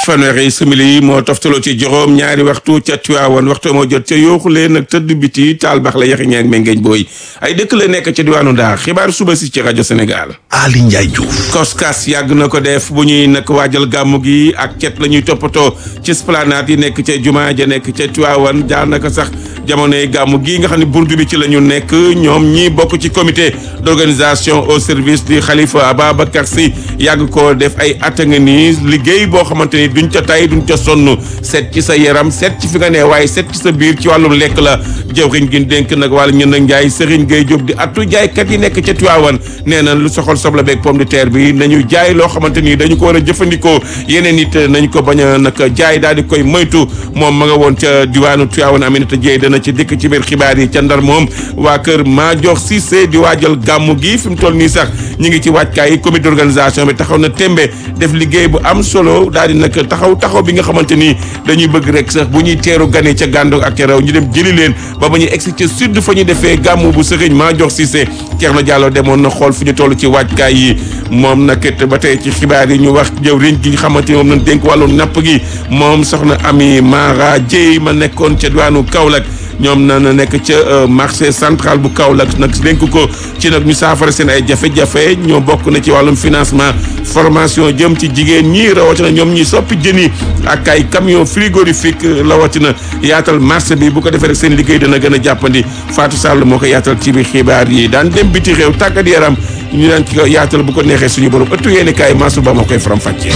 fanweeri simili yi moo toftaloo ci juróom ñaari waxtu ca Tiwaawan waxtu moo jot ca yooxu leen nag tëdd biti taal bax la yaxi ñeeg mengeeñ booy ay dëkk la nekk ca diwaanu Ndar xibaar suba si ci rajo Sénégal. Ali Ndiaye Diouf. koskas yàgg na ko def bu ñuy nag waajal gàmmu gi ak cet la ñuy toppatoo ci esplanade yi nekk ca jumaa ja nekk ca Tiwaawan jaar naka sax jamonoy gàmmu gi nga xam ne burdu bi ci la ñu nekk ñoom ñi bokk ci comité d'organisation au service du Khalifa Ababacar Sy yàgg ko def ay at nga nii liggéey boo xamante ni duñ ca tay duñ ca sonn seet ci sa yaram seet ci fi nga ne waaye seet ci sa biir ci wàllum lekk la jëwriñ gi dénk nag wàllu ñun nag njaay Serigne Gueye Diop di attu jaaykat yi nekk ca Tiwaawan nee na lu soxal soble beeg pomme de terre bi nañu jaay loo xamante ni dañu ko war a jëfandikoo yeneen it nañ ko bañ a nag jaay daal di koy moytu moom ma nga woon ca diwaanu Tiwaawan Aminata Dieye dana ci dikk ci biir xibaar yi ca Ndar moom waa kër Madior Cissé di waajal gàmmu gi fi mu toll nii sax ñu ngi ci waajkaay yi comité d'organisation bi taxaw na tembe def liggéey bu am solo daal di nag taxaw taxaw bi nga xamante ni dañuy bëgg rek sax bu ñuy teeru gane ca gàndoog ak ca rew ñu dem jëli leen ba ba ñuy egsi ca sud fa ñu defee gàmmu bu sëriñ Madior Cissé Thierno Diallo demoon na xool fi ñu toll ci waajkaay yi moom nag it ba tey ci xibaar yi ñu wax jëwriñ gi nga xamante ni moom lañ dénk wàllu napp gi moom soxna Ami Mara Dieye ma nekkoon ca diwaanu Kaolack ñoom na na nekk ca marché central bu Kaolack nag dénk ko ci nag ñu saafara seen ay jafe-jafe ñoo bokk na ci wàllum financement formation jëm ci jigéen ñi rawatina ñoom ñi soppi jën yi ak ay camion frigorifique rawatina yaatal marché bi bu ko defee rek seen liggéey dana gën a jàppandi Fatou Sall moo ko yaatal ci biir xibaar yi daan dem biti réew tàggat yaram ñu daan ci ko yaatal bu ko neexee suñu borom ëttu yéeni kaay Mansour Ba moo koy faram fàccee.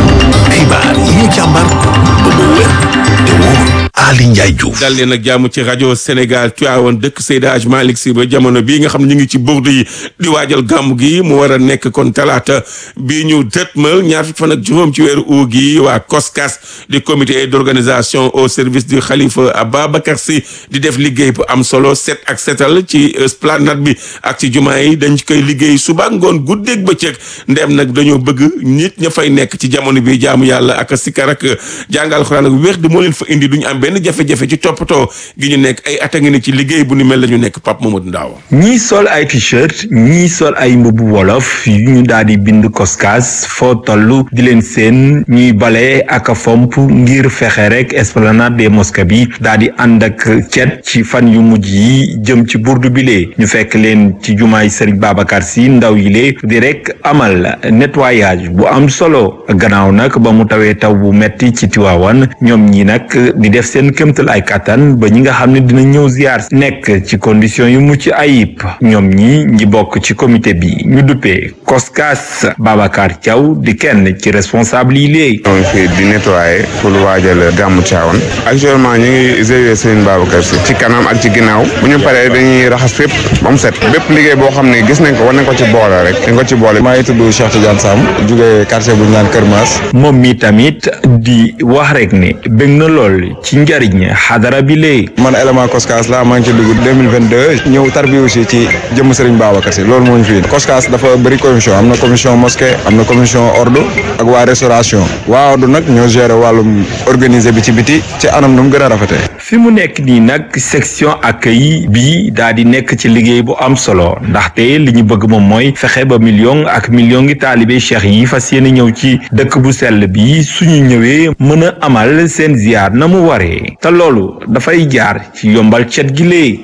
xibaar yi ñu càmbar ba mu wér te wóor Ali Ndiaye Diouf. dal leen ak jàmm ci rajo Sénégal Tivaouane dëkk Seydi Hadj Malick Sy ba jamono bii nga xam ne ñu ngi ci burdu yi di waajal gàmm gi mu war a nekk kon talaata bii ñu dëtmal ñaar fukk fan ak juróom ci weeru uu gi waa COSCAS di comité d'organisation au service du Khalifa Ababacar Sy di def liggéey bu am solo set ak setal ci esplanade bi ak ci jumaa yi dañ koy liggéey suba ngoon guddeeg bëccëg ndem nag dañoo bëgg nit ña fay nekk ci jamono bi jaamu yàlla ak sikar ak jàngal Alxuraan ak wér di moo leen fa indi duñu am benn jafe-jafe ci toppatoo gi ñu nekk ay at a ngi ne ci liggéey bu ni mel la ñu nekk Pape Mamadou Ndaw ñii sol ay t-shirt ñii sol ay mbubu wolof yu ñu daal di bind koskas foo toll di leen seen ñuy bale ak a fomp ngir fexe rek esplanade des mosquées bi daal di ànd ak cet ci fan yu mujj yi jëm ci burdu bile ñu fekk leen ci jumaay Serigne Babacar Sy ndaw yi lee di rek amal nettoyage bu am solo gannaaw nag ba mu tawee taw bu metti ci Tiwaawan ñoom ñi nag di def seen kémtal ay kattan ba ñi nga xam ne dina ñëw ziar nekk ci condition yu mucc ayib ñoom ñi ñi bokk ci comité bi ñu duppee koskas Babacar Thiaw di kenn ci responsable yi léegi ñoo ngi fi di nettoyer pour waajal gàmmu Tiwaawan actuellement ñu ngi zawiya Serigne Babacar Sy ci kanam ak ci ginnaaw bu ñu paree dañuy raxas fépp ba mu set bépp liggéey boo xam ne gis nañ ko war nañ ko ci boole rek dañ ko ci boole maa ngi tudd Cheikh Tidiane Sam jógee quartier bu ñu naan Kër Maas moom mi tamit di wax rek ne bëgg na lool ci njariñ xadara bi léegi man élément Koskas la maa ngi ci dugg 2022 ñëw tarbi aussi ci jëmm Serigne Babacar Sy loolu moo ñu fi Koskas dafa bëri commission am na commission mosquée am na commission ordre ak waa restauration waa ordre nag ñoo gérer wàllum organiser bi ci biti ci anam nu mu gën a rafetee fi mu nekk nii nag section accueil bi daa di nekk ci liggéey bu am solo ndaxte li ñu bëgg moom mooy fexe ba million ak million ngi taalibe cheikh yi fas yéene ñëw ci dëkk bu sell bi suñu ñëwee mën a amal seen ziar na mu waree te loolu dafay jaar ci yombal cet gi léegi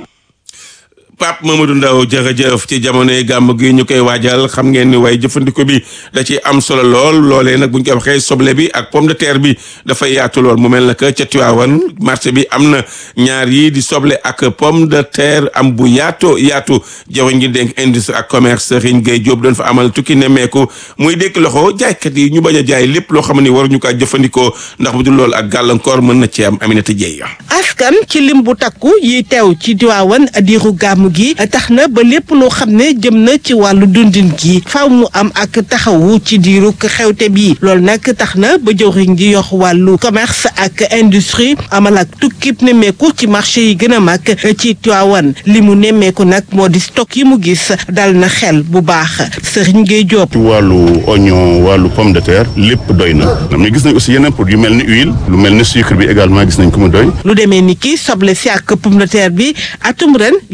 Pape Mamadou Ndaw jërëjëf ci jamonoy gàmm gi ñu koy waajal xam ngeen ni waaye jëfandikoo bi da ci am solo lool loolee nag bu ñu koy waxee soble bi ak pomme de terre bi dafay yaatu lool mu mel na que ca Tiwaawan marché bi am na ñaar yi di soble ak pomme de terre am bu yaatoo yaatu jawriñ ngi dénk industrie ak commerce Serigne Gueye Diop doon fa amal tukki nemmeeku muy dékk loxo jaaykat yi ñu bañ a jaay lépp loo xam ne waruñu kaa jëfandikoo ndax bu dul loolu ak gàllankoor mën na ci am Aminata Dieye askan ci lim bu takku yi teew ci Tiwaawan diiru gàmm gi tax na ba lépp loo xam ne jëm na ci wàllu dundin gi faaw mu am ak taxawu ci diiru xewte bi loolu nag tax na ba jëwriñ ji yox wàllu commerce ak industrie amal ak tukkib nemmeeku ci marché yi gën a mag ci Tiwaawan li mu nemmeeku nag moo di stock yi mu gis dal na xel bu baax Serigne Gueye Diop. ci wàllu oignon wàllu pomme de terre lépp doy na mais gis nañ aussi yeneen produits yu mel ni huile lu mel ni sucre bi également gis nañ ko mu doy. lu demee ni ki soble si ak pomme de terre bi atum ren li ñu bay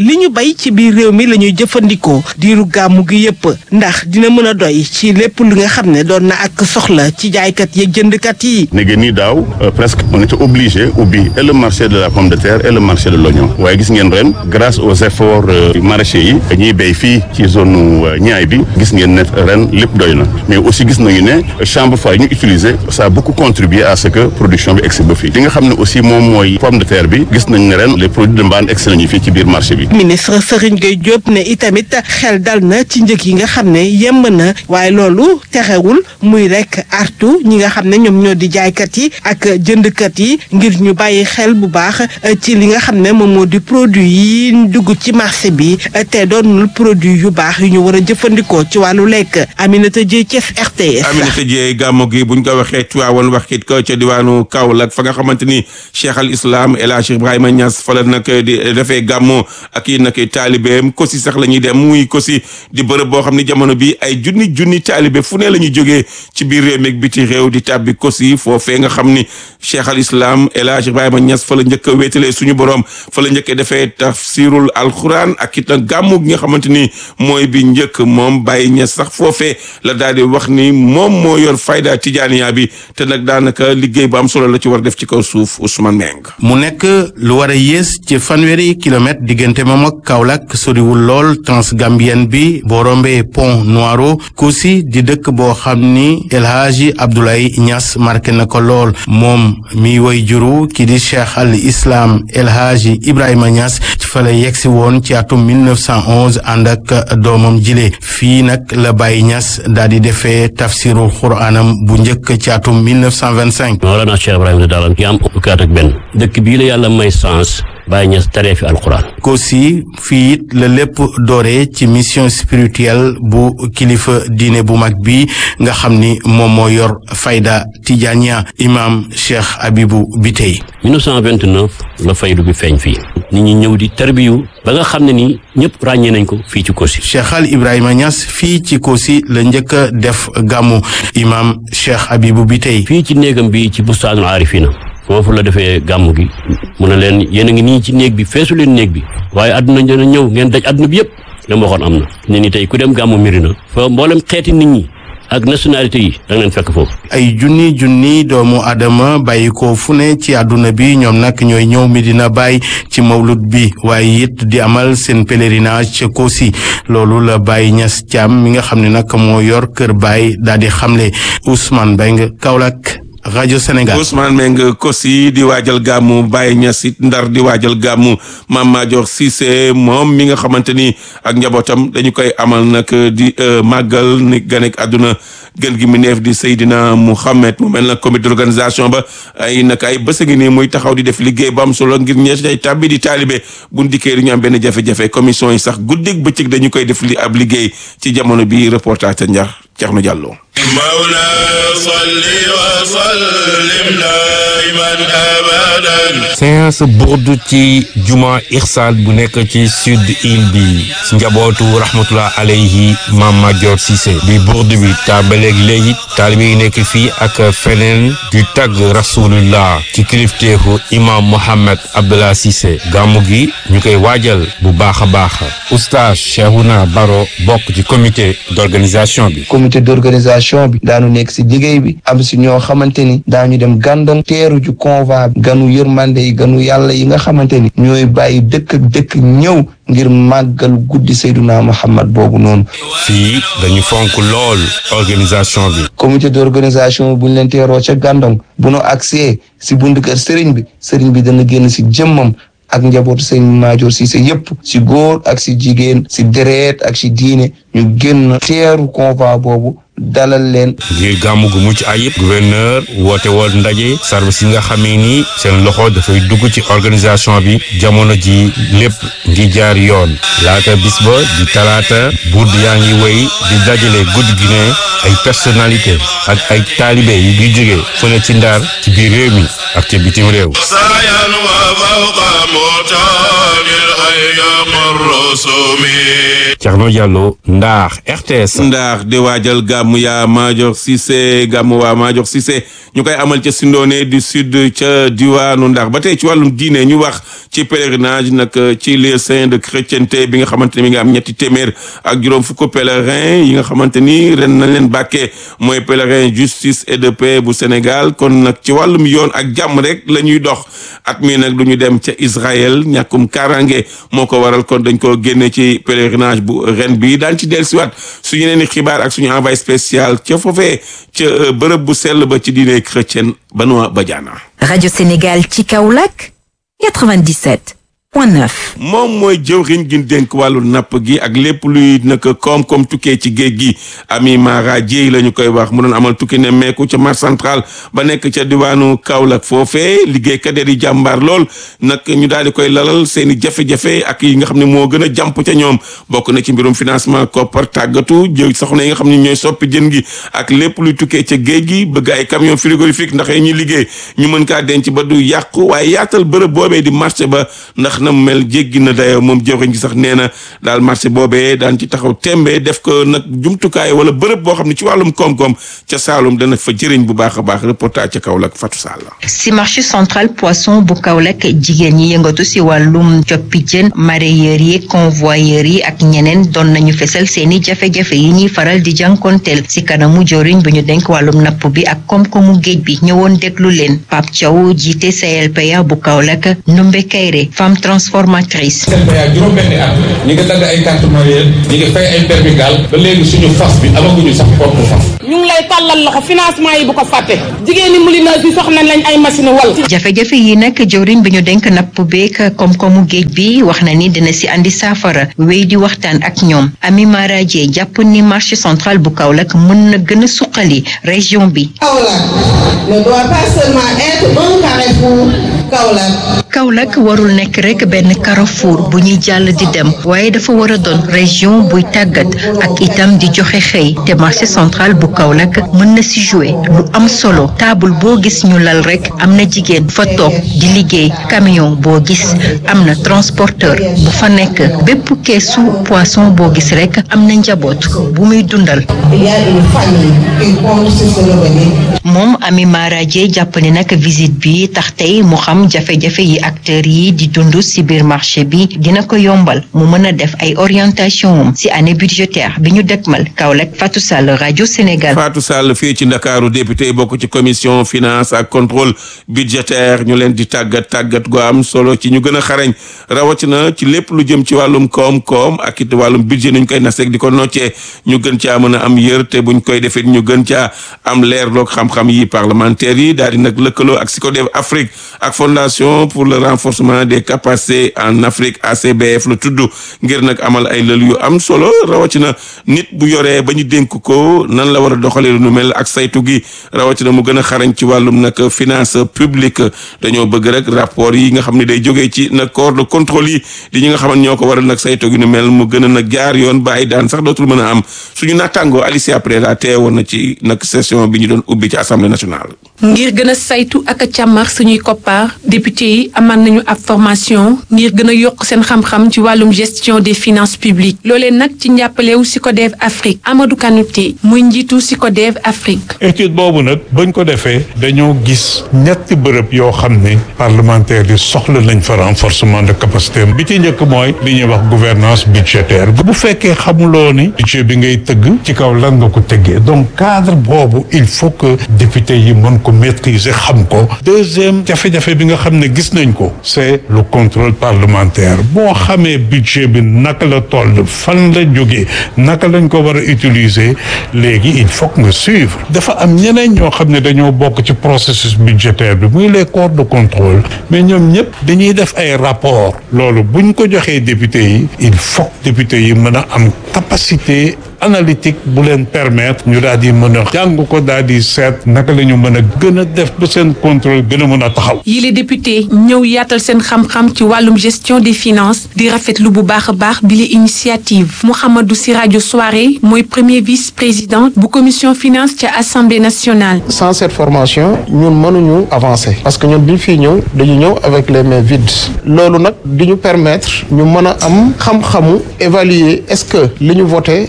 bay ci biir réew mi la ñuy jëfandikoo diiru gàmmu gi yépp ndax dina mën a doy ci lépp lu nga xam ne doon na ak soxla ci jaaykat yeeg jëndkat yi. léegi nii daaw presque on était obligé ubbi et le marché de la pomme de terre et le marché de l'oignon waaye gis ngeen ren grâce aux efforts maraîchers yi ñuy béy fii ci zone ñaay bi gis ngeen ne ren lépp doy na mais aussi gis nañu ne chambre froide ñu utiliser ça a beaucoup contribué à ce que production bi egsi ba fii li nga xam ne aussi moom mooy pomme de terre bi gis nañ ne ren les produits de mbaan egsi nañu fii ci biir marché bi. ministre Serigne Gueye Diop ne itamit xel dal na ci njëg yi nga xam ne yemb na waaye loolu terewul muy rek artu ñi nga xam ne ñoom ñoo di jaaykat yi ak jëndkat yi ngir ñu bàyyi xel bu baax ci li nga xam ne moom moo di produit yi dugg ci marché bi te doonul produit yu baax yu ñu war a jëfandikoo ci wàllu lekk Aminata Dieye Thiès RTS. Aminata Dieye gàmmu gi buñ ko waxee Tiwaawan wax it ko ca diwaanu Kaolack fa nga xamante ni Cheikh al Islam El Hadj Ibrahima Niass fa la nag di defee gàmmu ak i nag taalibeem kosi sax la ñuy dem muy kosi di bërëb boo xam ne jamono bi ay junni junni taalibe fu ne la ñuy jógee ci biir réew meeg biti réew di tàbbi kosi foofee nga xam ni Cheikh al Islam El Hadj Ibrahima Niass fa la njëkk a wéetalee suñu borom fa la njëkk a defee tafsirul alquran ak it nag gàmmu gi nga xamante ni mooy bi njëkk moom Baye Niass sax foofee la daal di wax ni moom moo yor fayda tijaaniya bi te nag daanaka liggéey bu am solo la ci war def ci kaw suuf Ousmane Meng. mu nekk lu war a yées ci fanweeri kilomètre diggante moom ak Kaolack soriwul lool transgambienne bi boo rombee pont Noiro Kossy di dëkk boo xam ni El Hadji Abdoulaye Niass marqué na ko lool moom mi woy juru ki di Cheikh al Islam El Hadji Ibrahima Niass ci fa la yegsi woon ci atum 1911 ànd ak doomam jile fii nag la Baye Niass daal di defee tafsirul xuraanam bu njëkk ci atum 1925. Mawlana Cheikh Ibrahima Daal ki am fukki at ak benn dëkk bii la yàlla may sens Baye Niass taree fi alquran. Kossy fii it la lépp dooree ci mission spirituelle bu kilifa diine bu mag bi nga xam ni moom moo yor fayda Tijaniya imam Cheikh Abibou Bitey. 1929 la faydu bi feeñ fii. nit ñi ñëw di tarbiyu ba nga xam ne ni ñëpp ràññee nañ ko fii ci Kossy. Cheikh Al Ibrahima Niass fii ci Kossy la njëkk a def gàmmu imam Cheikh Abibou Bitey. fii ci néegam bi ci bustaanul aarifina foofu la defee gàmmu gi mu ne leen yéen a ngi nii ci néeg bi feesu leen néeg bi waaye àdduna dina ñëw ngeen daj àdduna bi yëpp la ma waxoon am na ne ni tey ku dem gàmmu Mirina fa mboolem xeeti nit ñi ak nationalité yi da nga leen fekk foofu. ay junni junni doomu adama bàyyi ko fu ne ci àdduna bi ñoom nag ñooy ñëw Medina Baye ci mawlud bi waaye it di amal seen pèlerinage ca Kossy loolu la Baye Niass Thiam mi nga xam ne nag moo yor kër Baye daal di xamle Ousmane Mbengue Kaolack. rajo Sénégal Ousmane Meng Kossy di waajal gàmmu Baye Niass it Ndar di waajal gàmmu Mame Madior Cissé moom mi nga xamante ni ak njabootam dañu koy amal nag di màggal ni ganek àdduna gën gi mu neef di Seydina Mouhamed mu mel nag comité d'organisation ba ay nag ay bés ngi nii muy taxaw di def liggéey bu am solo ngir ñees day tàbbi di taalibe bu ndikkee du ñu am benn jafe-jafe commission yi sax guddig bëccëg dañu koy def li ab liggéey ci jamono bi reportage ca Njax Thierno Diallo. Mawla salli wa sallim daiman abadan. séance burdu ci juma Irsal bu nekk ci sud île bi si njabootu rahmatullah alayhi Mame Madior Cissé bi burdu bi tàmbaleeg léegi taalibe yi nekk fii ak feneen di tagg rasulullah ci kilifteefu imam Mohamed Abdallah Cissé gàmmu gi ñu koy waajal bu baax a baax oustaz Cheikhouna Baro bokk ci comité d'organisation bi comité d'organisation bi daanu nekk si liggéey bi am si ñoo xamante ni daañu dem gàndon teeru ju convoi bi ganu yërmande yi ganu yàlla yi nga xamante ni ñooy bàyyi dëkk ak dëkk ñëw ngir màggal guddi Seyduna Muhammad boobu noonu fii dañu fonk lool organisation bi comité d'organisation bu ñu leen teeroo ca gàndon bu nu agsee si bunt kër sëriñ bi sëriñ bi dana génn si jëmmam ak njabootu sëñ Madior Cissé yépp si góor ak si jigéen si deret ak si diine ñu génn teeru convoi boobu dalal leen ngir gàmmu gu mucc ayib gouverneur woote woon ndaje service yi nga xamee ni seen loxo dafay dugg ci organisation bi jamono ji lépp ngi jaar yoon laata bis ba di talaata buur yaa ngi wéy di dajale guddi gi ne ay personnalité ak ay taalibe yu ngi jóge fu ne ci ndar ci biir réew mi ak ca bitim réew sayan wa fawqa mutanil ayyam ar-rusumi Thierno Diallo Ndar RTS Ndar di waajal gàmmu gàmmu yaa Maajoor Cissé gàmmu waa Maajoor Cissé ñu koy amal ca Sindoone du sud ca diwaanu Ndar ba tey ci wàllum diine ñu wax ci pèlerinage nag ci lieu saint de chrétienté bi nga xamante ni mi nga am ñetti téeméer ak juróom fukk pèlerin yi nga xamante ni ren nañ leen bàkkee mooy pèlerin justice et de paix bu Sénégal kon nag ci wàllum yoon ak jàmm rek la ñuy dox at mii nag du ñu dem ca Israël ñàkkum kaaraange moo ko waral kon dañ ko génne ci pèlerinage bu ren bi daan ci dellusiwaat suñu yeneen i xibaar ak suñu envoyé spécial ca foofee ca bërëb bu sell ba ci diine chrétienne Benoît Badiana. Radio Sénégal ci Kaolack 97 point 9. moom mooy jëwriñ gi dénk wàllu napp gi ak lépp luy nag koom-koom tukkee ci géej gi Ami Mara Dieye la ñu koy wax mu doon amal tukki ne meeku ca marché central ba nekk ca diwaanu Kaolack foofee liggéeykat yi di jàmbaar lool nag ñu daal di koy lalal seen i jafe-jafe ak yi nga xam ne moo gën a jàmp ca ñoom bokk na ci mbirum financement koppar tàggatu jëw soxna yi nga xam ne ñooy soppi jën gi ak lépp luy tukkee ca géej gi bëgg ay camion frigorifique ndax ñuy liggéey ñu mën kaa denc ba du yàqu waaye yaatal bërëb boobee di marché ba ndax na mu mel jéggi na dayoo moom jëwriñ gi sax nee na daal marché boobee daan ci taxaw tembe def ko nag jumtukaay wala bërëb boo xam ne ci wàllum koom-koom ca Saalum dana fa jëriñ bu baax a baax reportage ca Kaolack Fatou Sall. si marché central poisson bu Kaolack jigéen ñi yëngatu si wàllum coppi jën mareyeurs yi convoyeurs yi ak ñeneen doon nañu fesal seeni jafe-jafe yi ñuy faral di jànkonteel si kanamu jëwriñ bu ñu denk wàllum napp bi ak koom-koomu géej bi ñëwoon déglu leen Pape Thiaw jiite CLPA bu Kaolack Ndumbe Kayre femme transformatrice. CLPA juróom-benni at ñi ngi dagg ay carte mareyeur ñi ngi fay ay permis gaal ba léegi suñu fas bi amaguñu sax porte fas. ñu ngi lay tàllal loxo financement yi bu ko fàtte jigéen ñi moulineuse yi soxna lañ ay machine wal jafe-jafe yi nag jëwriñ bi ñu denk napp beek koom-koomu géej bi wax na ni dina si andi saafara wéy di waxtaan ak ñoom Ami Mara Dieye jàpp ni marché central bu Kaolack mën na gën a suqali région bi. Kaolack ne doit pas seulement être un carrefour Kaolack. Kaolack warul nekk rek benn carrefour bu ñuy jàll di dem waaye dafa war a doon région buy tàggat ak itam di joxe xëy te marché central bu Kaolack mën na si jouer lu am solo taabul boo gis ñu lal rek am na jigéen fa toog di liggéey camion boo gis am na transporteur bu fa nekk bépp keesu poisson boo gis rek am na njaboot bu muy dundal. Il y a une famille qui compte sur ce revenu. moom Ami Mara Dieye jàpp ne nag visite bi tax tey mu xam jafe-jafe yi acteurs yi di dund ci biir marché bi dina ko yombal mu mën a def ay orientation am ci année budgétaire bi ñu dëkkmal Kaolack Fatou Sall rajo Sénégal. Fatou Sall fii ci Ndakaaru député bokk ci commission finance ak contrôle budgétaire ñu leen di tàggat tàggat gu am solo ci ñu gën a xarañ rawatina ci lépp lu jëm ci wàllum koom-koom ak it wàllum budget nuñ koy naseeg di ko noccee ñu gën caa mën a am yër te buñ koy defee ñu gën caa am leer loog xam-xam yi parlementaires yi daal di nag lëkkaloo ak SYCODEV Afrique ak fondation pour le renforcement des capacités en Afrique ACBF la tudd ngir nag amal ay lël yu am solo rawatina nit bu yoree ba ñu dénk ko nan la war a doxalee lu nu mel ak saytu gi rawatina mu gën a xarañ ci wàllum nag finance publique dañoo bëgg rek rapport yi nga xam ne day jógee ci nag corps de contrôle yi di ñi nga xam ne ñoo ko waral nag saytu gi nu mel mu gën a nag jaar yoon ba ay daan sax dootul mën a am suñu naataangoo Alicia Preda teewoon na ci nag session bi ñu doon ubbi ci assemblée nationale. ngir gën a saytu ak a càmmar suñuy koppaar député yi amal nañu ab formation ngir gën a yokk seen xam-xam ci wàllum gestion des finances publiques loolee nag ci njàppalewu SYCODEV Afrique Amadou Kanouté muy njiitu SYCODEV Afrique. étude boobu nag bañ ko defee dañoo gis ñetti bërëb yoo xam ne parlementaire yi soxla nañ fa renforcement de capacité bi ci njëkk mooy li ñuy wax gouvernance budgétaire bu fekkee xamuloo ni budget bi ngay tëgg ci kaw lan nga ko tëggee donc cadre boobu il faut que député yi mën ko maîtriser xam ko deuxième jafe-jafe bi nga xam ne gis nañ ko c'est le contrôle parlementaire boo xamee budget bi naka la toll fan la jógee naka lañ ko war a utiliser léegi il faut que nga suivre dafa am ñeneen ñoo xam ne dañoo bokk ci processus budgétaire bi muy les corps de contrôle mais ñoom ñëpp dañuy def ay rapport loolu buñ ko joxee député yi il faut que député yi mën a am capacité analytique bu leen permettre ñu daal di mën a jàng ko daal di seet naka la ñu mën a gën a def ba seen contrôle gën a mën a taxaw. yi les députés ñëw yaatal seen xam-xam ci wàllum gestion des finances di rafetlu bu baax a baax bi la initiative Mouhamadou Siradio Souaré mooy premier vice-président bu commission finance ca assemblée nationale. sans cette formation ñun mënuñu avancer parce que ñun bi ñu fiy ñëw dañu ñëw avec les mains vides loolu nag di ñu permettre ñu mën a am xam-xamu évaluer est-ce que li ñu voté mu ngi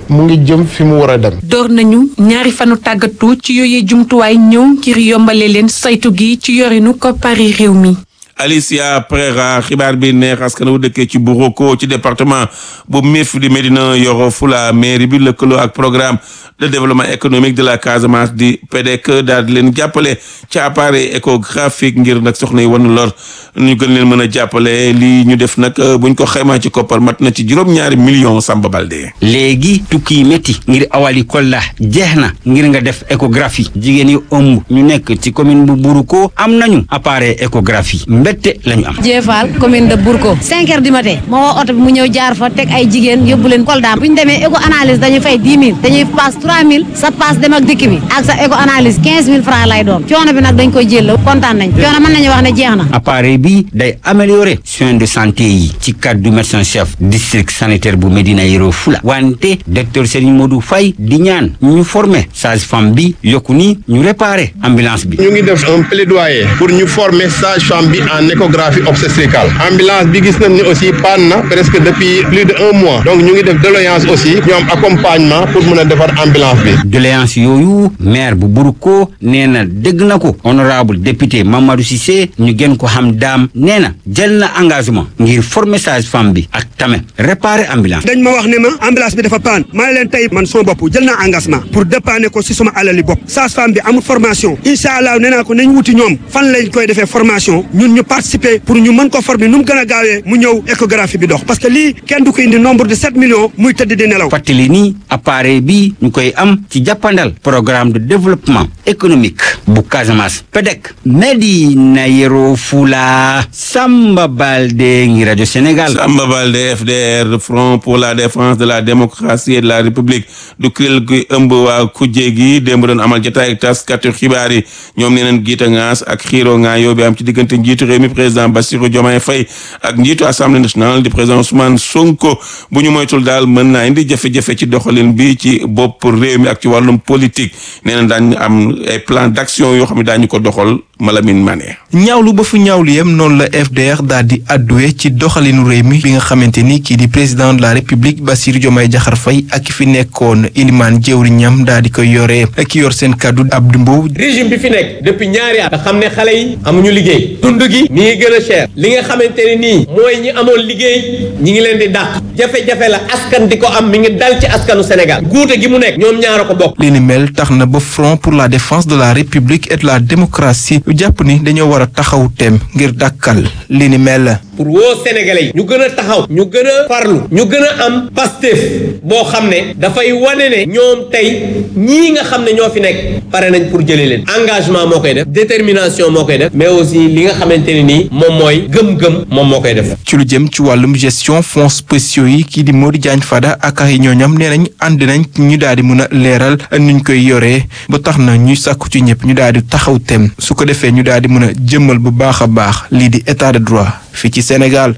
jëm fi mu war a dem. door nañu ñaari fanu tàggatu ci yooyee jumtuwaay ñëw ngir yombale leen saytu gi ci yorinu koppari réew mi. Alicia Prera xibaar bi neex askan wu dëkkee ci Boroko ci département bu Mif di Médina Yoro Fula mairie bi lëkkaloo ak programme de développement économique de la Casamance di PEDEC daal di leen jàppale ci appareil échographique ngir nag soxna yi wan lor ñu gën leen mën a jàppale lii ñu def nag buñ ko xaymaa ci koppar mat na ci juróom-ñaari millions Samba Balde. léegi tukki yi métti ngir awali kolla jeex na ngir nga def échographie jigéen yi ëmb ñu nekk ci commune bu Buruko am nañu appareil échographie mbette lañu am. Jéefal commune de Bourko 5 heures du matin ma woo oto bi mu ñëw jaar fa teg ay jigéen yóbbu leen Kolda bu ñu demee écho analyse dañuy fay 10 000 dañuy paas 3 000 sa paas dem ak dikk bi ak sa écho analyse 15 000 francs lay doon coono bi nag dañ koy jël kontaan nañ coono mën nañu wax ne jeex na. appareil bi day améliorer soins de santé yi ci cadre du médecin chef district sanitaire bu Médina Yoro Fula wante docteur Serigne Modou Faye di ñaan ñu former sage-femme bi yokku ni ñu réparer ambulance bi. ñu ngi def un plaidoyer pour ñu former sage-femme bi en échographie obstétricale ambulance bi gis nañ ni aussi panne na presque depuis plus de un mois donc ñu ngi def doléance aussi ñu am accompagnement pour mën a defar ambulance bi. doléance yooyu maire bu Buruko nee na dégg na ko honorable député Mamadou Cissé ñu gën ko xam daam nee na jël na engagement ngir former sage-femme bi ak tamit réparer ambulance. dañ ma wax ne ma ambulance bi dafa paan maa leen tey man sama bopp jël naa engagement pour dépanner ko si sama alali bopp sage-femme bi amul formation incha allah nee naa ko nañ wuti ñoom fan lañ koy defee formation ñun ñu participer pour ñu mën ko former nu mu gën a gaawee mu ñëw échographie bi dox parce que lii kenn du ko indi nombre de sept millions muy tëdd di nelaw. fàttali ni appareil bi ñu koy am ci jàppandal programme de développement économique bu Casamance PEDEC Médina Yoro Fula Samba Balde ngi rajo Sénégal. Samba Balde FDR Front pour la défense de la démocratie et de la République du kuréel gi ëmb waa kujje gi démb doon amal jotaay ak taskatu xibaar yi ñoom nee nañ giita ngaas ak xiiro ngaa yoo bi am ci diggante njiitu réew mi président Bassirou Diomaye Faye ak njiitu assemblée nationale di président Ousmane Sonko bu ñu moytul daal mën naa indi jafe-jafe ci doxalin bi ci bopp réew mi ak ci wàllum politique nee na daañu am ay plan d'action yoo xam ne daañu ko doxal Malamine Mané. ñaawlu ba fu ñaawlu yem noonu la FDR daal di adduwe ci doxalinu réew mi bi nga xamante ni kii di président de la république Bassirou Diomaye Diakhar Faye ak fi nekkoon ilimaan jëwriñam daal di koy yore ki yor seen kàddu Abdou Mbow. régime bi fi nekk depuis ñaari at nga xam ne xale yi amuñu liggéey dund gi mi ngi gën a cher li nga xamante ne nii mooy ñi amoon liggéey ñi ngi leen di dàq jafe-jafe la askan di ko am mi ngi dal ci askanu Sénégal guute gi mu nekk ñoom ñaara ko bokk. li ni mel tax na ba front pour la défense de la république et de la démocratie jàpp ni dañoo war a taxaw tem ngir dàkkal li ni mel. pour woo sénégalais yi ñu gën a taxaw ñu gën a farlu ñu gën a am pastef boo xam ne dafay wane ne ñoom tey ñii nga xam ne ñoo fi nekk pare nañ pour jëlee leen engagement moo koy def détermination moo koy def mais aussi li nga xamante ne nii moom mooy gëm-gëm moom moo koy def. ci lu jëm ci wàllum gestion fonds spéciaux yi kii di Modou Diagne Fada ak ay ñooñam nee nañ ànd nañ ñu daal di mën a leeral nuñ koy yoree ba tax na ñuy sàkku ci ñëpp ñu daal di taxaw tem su ko defee ñu daal di mën a jëmmal bu baax a baax lii di état de droit fii ci Sénégal.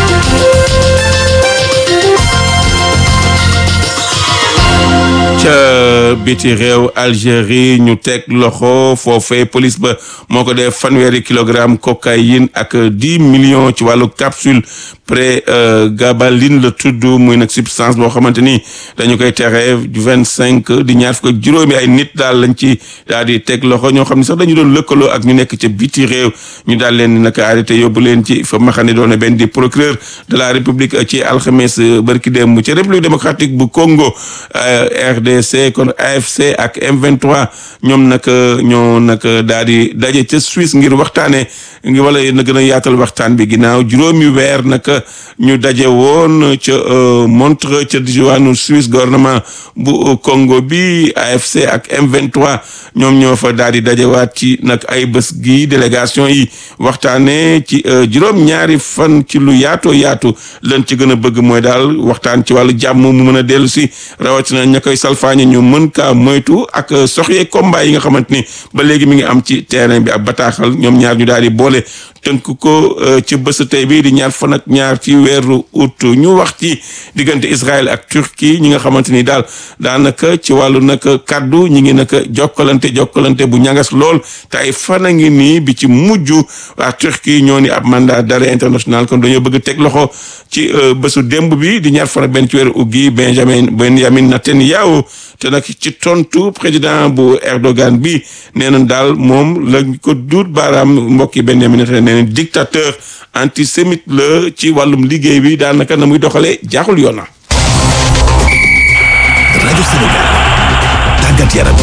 ca biti réew Algérie ñu teg loxo foofee police ba moo ko def fanweeri kilogramme cocaïne ak dix millions ci wàllu capsule pré gabaline la tudd muy nag substance boo xamante ni dañu koy tere vingt cinq di ñaar fukk ak juróomi ay nit daal lañ ci daal di teg loxo ñoo xam ne sax dañu doon lëkkaloo ak ñu nekk ca biti réew ñu daal leen nag arrêté yóbbu leen ci fa ma xam ne doon benn di procureur de la république ci alxames barki démb ci république démocratique bu Congo RDC kon AFC ak M23 ñoom nag ñoo nag daal di daje ca Suisse ngir waxtaanee ngi wala na gën a yaatal waxtaan bi ginnaaw juróomi weer nag ñu daje woon ca Montreux ca diwaanu Suisse gouvernement bu Congo bi AFC ak M23 ñoom ñoo fa daal di dajewaat ci nag ay bés gi délégation yi waxtaanee ci juróom-ñaari fan ci lu yaatoo yaatu lan ci gën a bëgg mooy daal waxtaan ci wàllu jàmm mu mën a dellu si rawatina ña koy salfaañe ñu mën kaa moytu ak soxyee combat yi nga xamante ni ba léegi mi ngi am ci terrain bi ab bataaxal ñoom ñaar ñu daal di boole tënk ko ci bésu tey bi di ñaar fan ak ñaar ci weeru août ñu wax ci diggante Israël ak Turquie ñi nga xamante ni daal daanaka ci wàllu nag kaddu ñi ngi nag jokkalante jokkalante bu ñagas lool te ay fan a ngi nii bi ci mujj waa Turquie ñoo ni ab mandat d'arrêt international kon dañoo bëgg teg loxo ci bésu démb bi di ñaar fan ak benn ci weeru août gi Benjamin Benjamin Netanyahu te nag ci tontu président bu Erdogan bi nee na daal moom la ko duut baaraam mbokki Benjamin Netanyahu nee na dictateur antisémite la ci wàllum liggéey bi daanaka na muy doxalee jaaxul yoon na. rajo Sénégal tàggat yaram.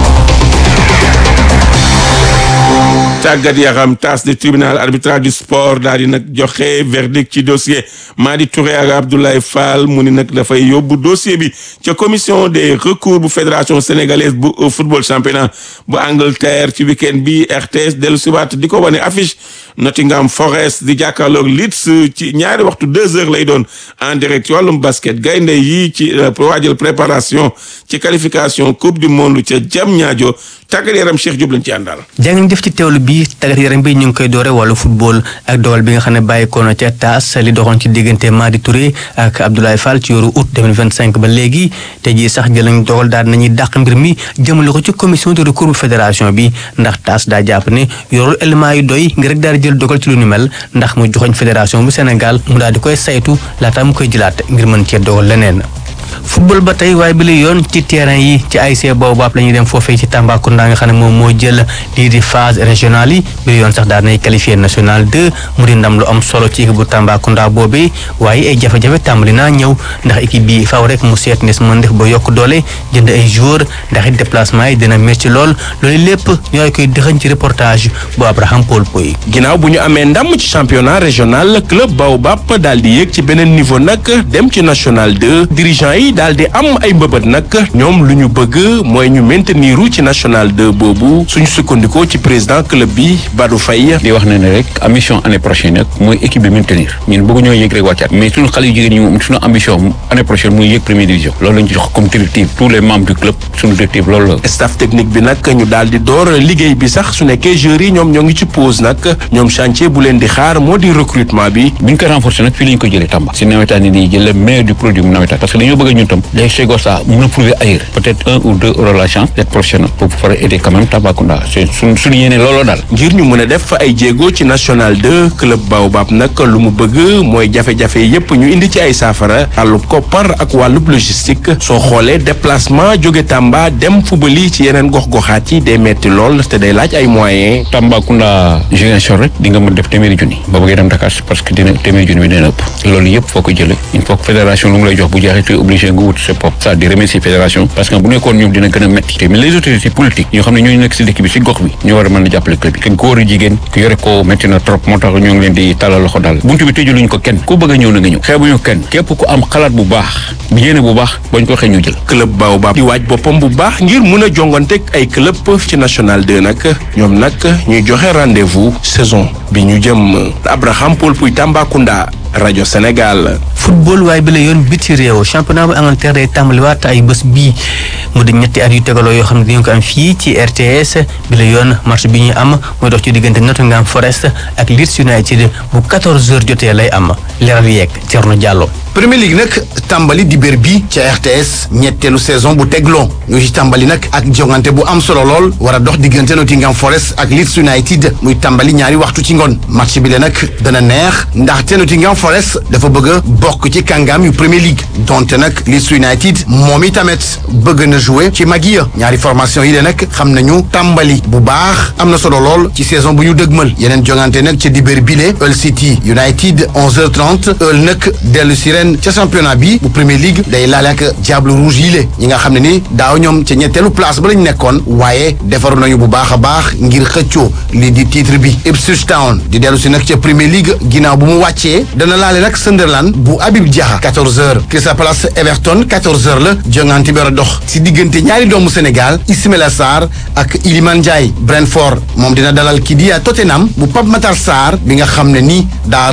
tàggat yaram tas de tribunal arbitral du sport daal di nag joxe verdict ci dossier Madi Touré ak Abdoulaye Fall mu ni nag dafay yóbbu dossier bi ca commission des recours bu fédération sénégalaise bu football championnat bu Angleterre ci week-end bi RTS dellu siwaat di ko wane affiche Nottingham Forest di jàkkaarloog Leeds ci ñaari waxtu deux heures lay doon en direct ci wàllum basket gaynde yi ci waajal préparation ci qualification coupe du monde ca Diamniadio tàggat yaram Cheikh Diop lañ ci àndal. jàng def ci teewlu bi tàggat yaram bi ñu ngi koy doore wàllu football ak dogal bi nga xam ne bàyyikoo na ca taas li doxoon ci diggante Madi Touré ak Abdoulaye Fall ci yoru août 2025 ba léegi te jii sax jël nañ dogal daal nañuy dàq mbir mi jëmale ko ci commission de recours bu fédération bi ndax taas daa jàpp ne yorul élément yu doy ngir rek daal di jël dogal ci lu ni mel ndax mu joxoñ fédération bu Sénégal mu daal di koy saytu laata mu koy jëlaat ngir mën cee dogal leneen. football ba tey waaye bi la yoon ci terrain yi ci ASC Baobab la ñuy dem foofee ci Tambacounda nga xam ne moom moo jël lii di phase régionale yi bi la yoon sax daan nay qualifié national 2 mu di ndam lu am solo ci équipe bu Tambacounda boobee waaye ay jafe-jafe tàmbali naa ñëw ndax équipe bi faaw rek mu seet nes mën def ba yokk doole jënd ay joueurs ndax it déplacement yi dina métti lool loolu lépp ñooy koy dëxañ ci reportage bu Abraham Paul Poy ginnaaw bu ñu amee ndam ci championnat régional club Baobab daal di yéeg ci beneen niveau nag dem ci national 2 dirigeant yi daal di am ay mbëbët nag ñoom lu ñu bëgg mooy ñu maintenir ci national 2 boobu suñu sukkandikoo ci président club bi Badou Faye di wax ne ne rek ambition année prochaine nag mooy équipe bi maintenir ñun bëgg ñoo yëg rek wàccaat mais suñu xale yu jigéen ñi moom suñu ambition année prochaine muy yëg première division loolu lañu ci jox comme directive tous les membres du club suñu directive loolu la staff technique bi nag ñu daal di door liggéey bi sax su nekkee joueurs yi ñoom ñoo ngi ci pause nag ñoom chantier bu leen di xaar moo di recrutement bi bu ñu ko renforcer nag fii la ñu ko jëlee Tamba si nawetaan yi nii jël le meilleur du produit mu nawetaan parce que dañoo bëgg ñun tam les Chegos ça mën a prouver ailleurs peut-être un ou deux auront la chance d'être professionnel pour pouvoir aider quand même Tambacounda c'est suñ suñu yéene looloo daal ngir ñu mën a def ay jéego ci national 2 club Baobab nag lu mu bëgg mooy jafe-jafe yépp ñu indi ci ay saafara wàllub koppar ak wàllub logistique soo xoolee déplacement jóge Tamba dem fubali ci yeneen gox-goxaat yi day metti lool te day laaj ay moyens Tambacounda Ziguinchor rek di nga mën def téeméeri junni boo bëggee dem Dakar parce que dina téeméeri junni bi dina ëpp loolu yëpp foo ko jëlee il faut que fédération lu mu lay jox bu jeexee tu es obligé nga wut sa bopp ça di remercier fédération parce que bu nekkoon ñoom dina gën a métti te mais les autorités politiques ñoo xam ne ñooñu nekk si dëkk bi si gox bi ñoo war a mën a jàppale club bi te góor a jigéen ku yore ko métti na trop moo tax ñoo ngi leen di tàllal loxo daal buntu bi tëjuluñ ko kenn ku bëgg a ñëw na nga ñëw xeebuñu kenn képp ku am xalaat bu baax yéene bu baax bañ ko xëy ñu jël club Baobab di waaj boppam bu baax ngir mun a jonganteeg ay club ci national 2 nag ñoom nag ñuy joxe rendez-vous saison bi ñu jëm Abraham Paul Puy Tambacounda rajo Sénégal. football waaye bi la yoon biti réew championnat bu Angleterre day tàmbaliwaat ay bés bii mu di ñetti at yu tegaloo yoo xam ne dañu ko am fii ci RTS bi la yoon match bi ñuy am mooy dox ci diggante Nottingham Forest ak Leeds United bu 14h jotee lay am leeral yeeg Thierno Diallo. Premier League nag tàmbali di bér bi ca RTS ñetteelu saison bu tegloo ñu ci tàmbali nag ak jongante bu am solo lool war a dox diggante Nottingham Forest ak Leeds United muy tàmbali ñaari waxtu ci ngoon match bi le nag dana neex ndaxte Nottingham Forest dafa bëgg a bokk ci kàngaam yu Premier League donte nag Leeds United moom i tamit bëgg na jouer ci mag yi ñaari formation yi de nag xam nañu tàmbali bu baax am na solo lool ci saison bu ñu dëgmal yeneen jongante nag ca dibéer bile Hull City United 11h30 Hull nag dellu si ren ca championnat bi bu Premier League day laale ak Diable Rouge yi le ñi nga xam ne ni daaw ñoom ca ñetteelu place ba lañ nekkoon waaye defaru nañu bu baax a baax ngir xëccoo lii di titre bi Ipswich Town di dellu si nag ca Premier League ginnaaw bu mu wàccee dana laale nag Sunderland bu Habib Diakha 14h Crystal Palace Everton 14h la jongante bi war a dox si diggante ñaari doomu Sénégal Ismaïla Sarr ak Iliman Ndiaye Brentford moom dina dalal kii di Tottenham bu Pape Matar Sarr bi nga xam ne ni daa rëcc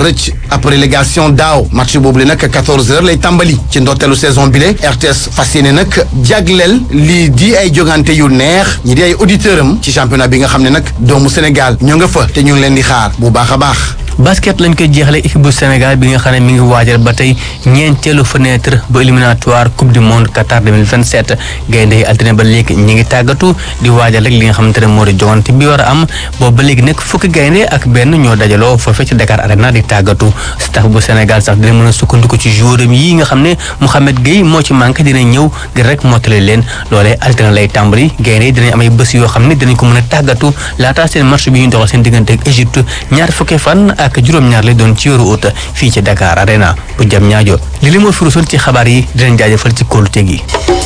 ab relégation daaw match boobu le nag 14 heures lay tàmbali ci ndorteelu saison bi le RTS fas yéene nag jagleel lii di ay jogante yu neex ñi di ay auditeurs am ci championnat bi nga xam ne nag doomu Sénégal ñoo nga fa te ñu ngi leen di xaar bu baax a baax. basket lañ koy jeexale équipe bu Sénégal bi nga xam ne mi ngi waajal ba tey ñeenteelu fenêtre ba éliminatoire coupe du monde Qatar 2027 gaynde yi altine ba léegi ñi ngi tàggatu di waajal rek li nga xamante ne moo di jogante bi war a am boobu ba léegi nag fukki gaynde ak benn ñoo dajaloo foofee ci Dakar Arena di tàggatu staff bu Sénégal sax dina mën a sukkandiku ci joueuram yi nga xam ne Mouhamed Gueye moo ci manqué dina ñëw ngir rek mottali leen loolee altine lay tàmbali gaynde yi dinañ am ay bés yoo xam ne dinañ ko mën a tàggatu laata seen match bi ñu doxal seen diggante ak Égypte ñaar fukki fan ak juróom-ñaar lay doon ci yoru ut fii ci Dakar Arena bu jam ñaajo li li moo firusoon ci xabaar yi dinañ jaajëfal ci kóolute gi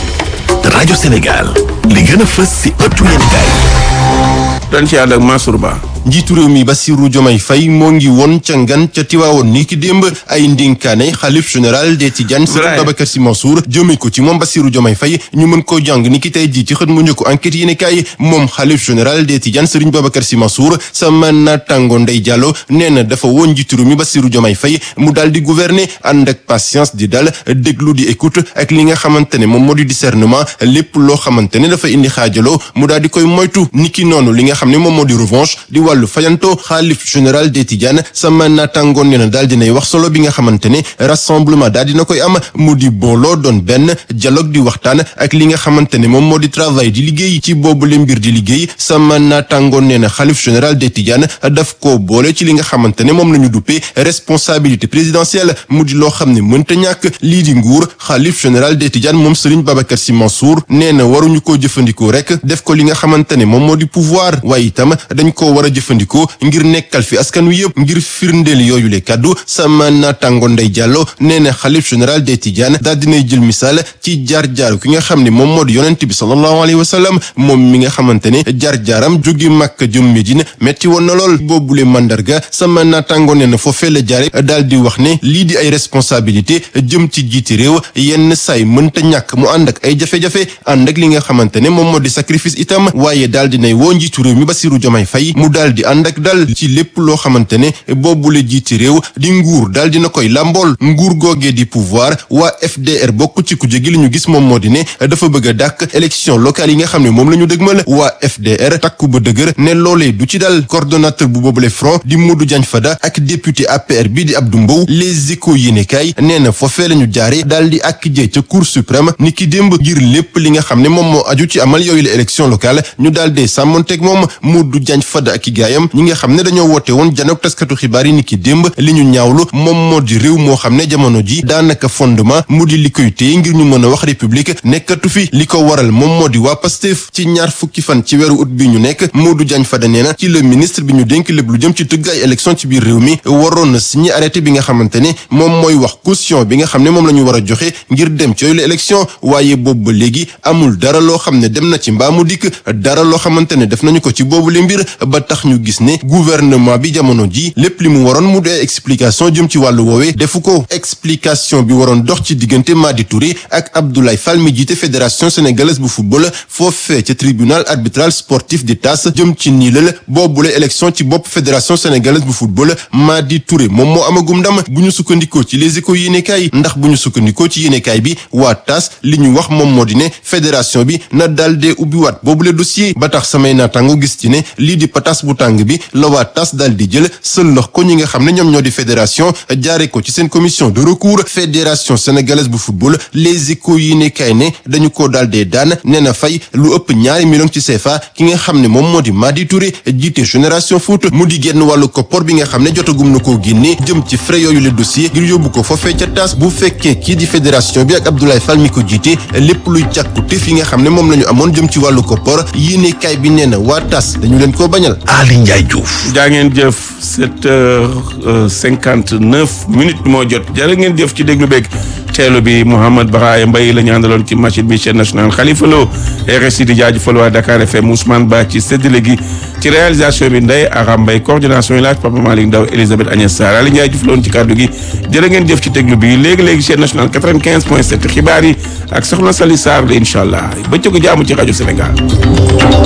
rajo Sénégal li gën a fës si ëttu yéenekaay dañ ci ànd ak Mansour Ba njiitu réew mi Bassirou Diomaye Faye moo ngi woon ca ngan ca Tiwaawoon ni ki démb ay ndinkaane xalif général des Tidianes Serigne Babacar Sy Mansour jëmee ko ci moom Bassirou Diomaye Faye ñu mën koo jàng ni ki tey jii ci xët mu njëkk enquête yéene kaay moom xalif général des Tidianes Serigne Babacar Sy Mansour sama naataango Ndeye Diallo nee na dafa woon njiitu réew mi Bassirou Diomaye Faye mu daal di gouverner ànd ak patience di dal déglu di écoute ak li nga xamante ne moom moo di discernement lépp loo xamante ne dafa indi xaajaloo mu daal di koy moytu niki noonu li nga xam ne moom moo di revanche di wàllu fayanto xaalif général des Tidianes sama naataangoon ne na daal dinay wax solo bi nga xamante ne rassemblement daal dina koy am mu di booloo doon benn dialogue di waxtaan ak li nga xamante ne moom moo di travail di liggéey ci boobu le mbir di liggéey sama naataangoon ne na xaalif général des Tidianes daf ko boole ci li nga xamante ne moom la ñu duppee responsabilité présidentielle mu di loo xam ne mënta ñàkk lii di nguur xaalif général des Tidianes moom Serigne Babacar Sy Mansour nee na waruñu koo jëfandikoo rek def ko li nga xamante ne moom moo di pouvoir waaye itam dañ koo war a jëfandikoo ngir nekkal fi askan wi yëpp ngir firndeel yooyu le kaddu sama naataango Ndeye Diallo nee na xalif général des Tidianes daal dinay jël misaal ci jaar-jaaru ki nga xam ne moom moo di yonent bi sallallahu alayhi wa sallam moom mi nga xamante ne jaar-jaaram jóge Makka jëm Medine metti woon na lool boobule mandarga sama naataango nee na foofee la jaare daal di wax ne lii di ay responsabilité jëm ci jiiti réew yenn saay mënta ñàkk mu ànd ak ay jafe-jafe ànd ak li nga xamante ne moom moo di sacrifice itam waaye daal dinay woo njiitu réew mi Bassirou Diomaye Faye mu daal di ànd ak dal ci lépp loo xamante ne boobule jiiti réew di nguur daal dina koy làmbool nguur googee di pouvoir waa FDR bokk ci kujje gi li ñu gis moom moo di ne dafa bëgg a dàkk élection locale yi nga xam ne moom la ñu dëgmal waa FDR takku ba dëgër ne loolee du ci dal coordonnateur bu boobule front di Modou Diagne Fada ak député APR bi di Abdou Mbow les échos yéenekaay nee na foofee la ñu jaare daal di ak jee ca cour suprême ni ki démb ngir lépp li nga xam ne moom moo aju ci amal yooyu la élection locale ñu daal dee sàmmonteeg moom Modou Diagne Fada ak i gaayam ñi nga xam ne dañoo woote woon janook taskatu xibaar yi ni ki démb li ñu ñaawlu moom moo di réew moo xam ne jamono ji daanaka fondement mu di li koy téye ngir ñu mën a wax république nekkatu fi li ko waral moom moo di waa Pastef ci ñaar fukki fan ci weeru ut bi ñu nekk Modou Diagne Fada nee na ci le ministre bi ñu dénk lépp lu jëm ci tëgg ay élection ci biir réew mi waroon na signé arrêté bi nga xamante ne moom mooy wax caution bi nga xam ne moom la ñu war a joxe ngir dem ci yooyu la élection waaye boobu ba léegi amul dara loo xam ne dem na ci mbaa mu dikk dara loo xamante ne def nañu ko ci boobu le mbir ba tax ñu gis ne gouvernement bi jamono ji lépp li mu waroon mu dee explication jëm ci wàllu woowee defu ko explication bi waroon dox ci diggante Madi Touré ak Abdoulaye Fall mi jiite fédération sénégalaise bu football foofee ca tribunal arbitral sportif di TAS jëm ci niilal boobule élection ci bopp fédération sénégalaise bu football Madi Touré moom moo amagum ndam bu ñu sukkandikoo ci les échos yéenekaay ndax bu ñu sukkandikoo ci yéenekaay bi waa TAS li ñu wax moom moo di ne fédération bi na daal dee ubbiwaat boobule dossier ba tax samay naataango gis ci ne lii di patas bu tàng bi la waa TAS daal di jël sëllox ko ñi nga xam ne ñoom ñoo di fédération jaare ko ci seen commission de recours fédération sénégalaise bu football les échos yi ne kay ne dañu ko daal dee daan nee na fay lu ëpp ñaari million ci CFA ki nga xam ne moom moo di Madi Touré jiite génération foot mu di génn wàllu koppor bi nga xam ne jotagum na koo génne jëm ci frais yooyu le dossier ngir yóbbu ko foofee ca TAS bu fekkee kii di fédération bi ak Abdoulaye Fall mi ko jiite lépp luy càkkute fi nga xam ne moom la ñu amoon jëm ci wàllu koppor yéene kay bi nee na waa TAS dañu leen koo bañal Ali Ndiaye Diouf jaa ngeen jëf sept heures cinquante neuf minutes moo jot jërë ngeen jëf ci déglu beeg teelu bi Mouhamed Baraya Mbaye la ñu àndaloon ci machine bi chaîne nationale Khalifa Lo RSI di jaajëfal waa Dakar FM Ousmane Ba ci séddale gi ci réalisation bi Ndeye Aram Mbaye coordination yi laaj Papa Malick Ndaw Elisabeth Agnès Sarr Ali Ndiaye Diouf la woon ci kàddu gi jërë ngeen jëf ci déglu bi léegi-léegi chaîne nationale 95 point 7 xibaar yi ak soxna Sali Sarr la incha allah bëccëgu jaamu ci rajo Sénégal